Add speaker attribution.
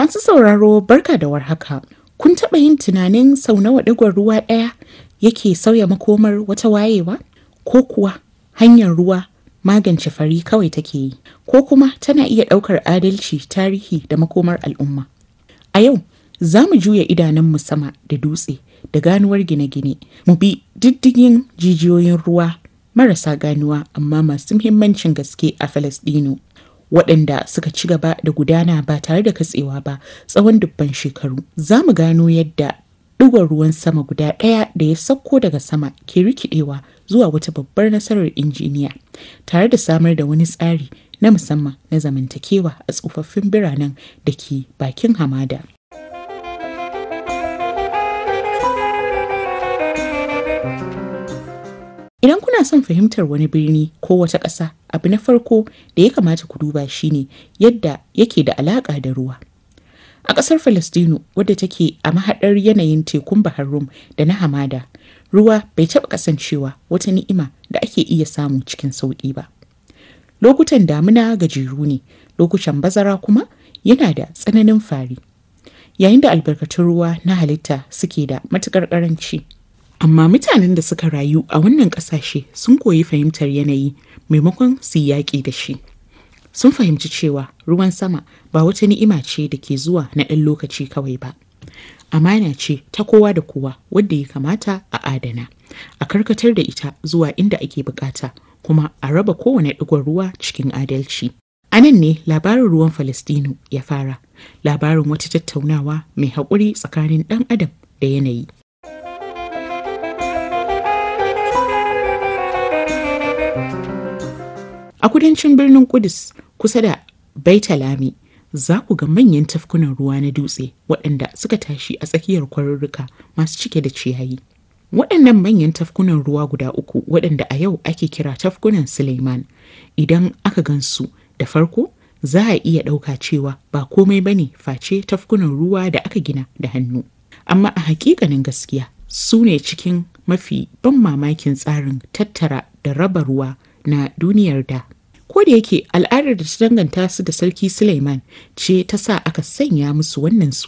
Speaker 1: Masu sauraro barka da warhaka. Kun taɓa yin tunanin sau nawa ɗigon ruwa ɗaya yake sauya makomar wata wayewa? Ko kuwa hanyar ruwa magance fari kawai take yi? Ko kuma tana iya ɗaukar adalci, tarihi da makomar al'umma? A yau, za mu juya idanunmu sama da dutse da ganuwar gine-gine, mu bi diddigin jijiyoyin ruwa marasa ganuwa amma masu muhimmancin gaske a Falasɗinu. waɗanda suka ci gaba da gudana ba tare da katsewa ba tsawon dubban shekaru. Za mu gano yadda ɗigon ruwan sama guda ɗaya da ya sauko daga sama ke rikidewa zuwa wata babbar nasarar injiniya tare da samar da wani tsari na musamman na zamantakewa a tsofaffin biranen da ke bakin hamada. Idan kuna son fahimtar wani birni ko wata ƙasa, abu na farko da ya kamata ku duba shine yadda yake da alaƙa da ruwa. A ƙasar Falastinu wadda take a mahaɗar yanayin tekun Bahar Rum da na hamada, ruwa bai taɓa kasancewa wata ni'ima da ake iya samu cikin sauƙi ba. Lokutan damina gajeru ne, lokutan bazara kuma yana da tsananin fari. Yayin da albarkatun ruwa na halitta suke da matuƙar ƙaranci. Amma mutanen da suka rayu a wannan ƙasashe sun koyi fahimtar yanayi maimakon su yi yaƙi da shi. Sun fahimci cewa ruwan sama ba wata ni'ima ce da ke zuwa na ɗan lokaci kawai ba. Amana ce ta kowa da kowa wadda ya kamata a adana, a karkatar da ita zuwa inda ake bukata kuma a raba kowane ɗigon ruwa cikin adalci. A nan ne labarin ruwan Falastinu ya fara, labarin wata tattaunawa mai haƙuri tsakanin ɗan adam da yanayi. A kudancin birnin Kudus kusa da Baitalami za ku ga manyan tafkunan ruwa na dutse waɗanda suka tashi a tsakiyar kwarurruka masu cike da ciyayi. Waɗannan manyan tafkunan ruwa guda uku waɗanda a yau ake kira tafkunan Suleiman idan aka gansu da farko za a iya ɗauka cewa ba komai bane face tafkunan ruwa da aka gina da hannu. Amma a hakikanin gaskiya su ne cikin mafi ban mamakin tsarin tattara da raba ruwa na duniyar da. Ko da yake al'adar da ta danganta su da Sarki Suleiman ce ta sa aka sanya musu wannan su